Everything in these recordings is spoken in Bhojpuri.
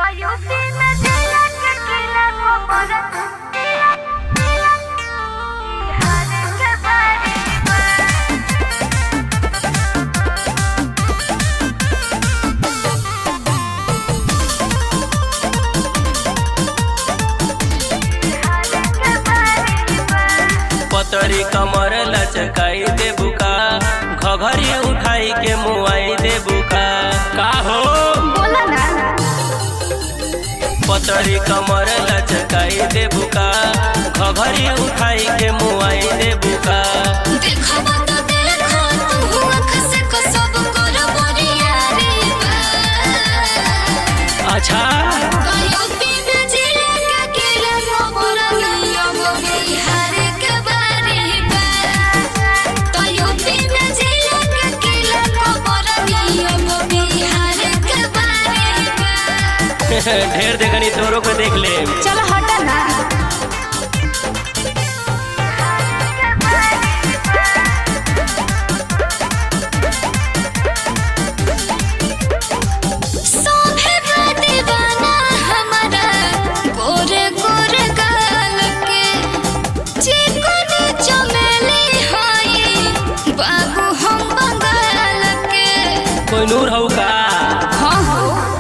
युवती में जिला के किला को परत बिहार के बारे में बिहार के बारे में पतरी कमर लचकाई दे बुका घघरी उठाई के मुआई दे बुका का हो बोला ना पतरी कमर लचकाई दे बुका घघरी उठाई के मुआई दे बुका देखबा तो देखो तू आँख से को सब कर बोरियारी बा अच्छा कयो बिन जिले के किला खबर नियम बिहार के बारे बा कयो बिन जिले के किला खबर नियम बिहार के बारे बा ढेर देखनी तोरो को देख ले चलो हटा ना सोभे बा दीवाना हमारा गोरे गोरे गाल के चिकन चमेली हाई बाबू हम बंगाल के कोई नूर हो का हाँ हो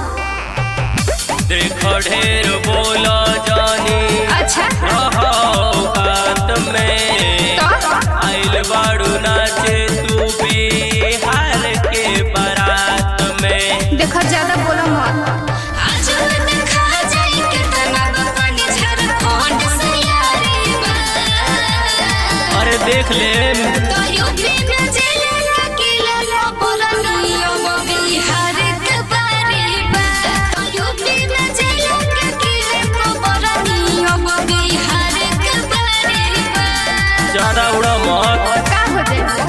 देख ढेर बोला जानी अच्छा औकात में तो आइल बाड़ू नाचे तू बिहार के बारात में देखो ज्यादा बोलो मत आज देखा जाई कितना पानी झारखंड से यारी बा अरे देख ले तो यूपी में जिले का किला खबर नियम बिहार के बारे बा तो यूपी में जिले का किला खबर नियम बिहार के बारे बा ज्यादा उड़ा मत का हो जाए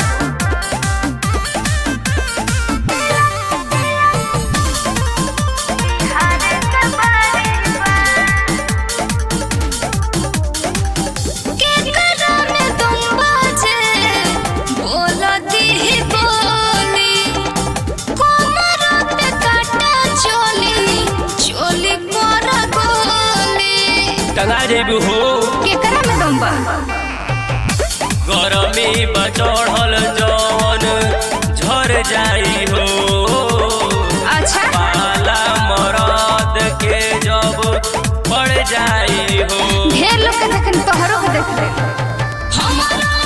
के करा में तुम बाजे बोलती ही बोली कोमर पे काटा चोली चोली पर गोली टंगा जेबू हो केकरा में दम बा गरमी बचढ़ल जवन झर जाई हो अच्छा पाला मरद के जब पड़ जाई हो ढेर लोग के देखन तोहरो के देख ले हमारा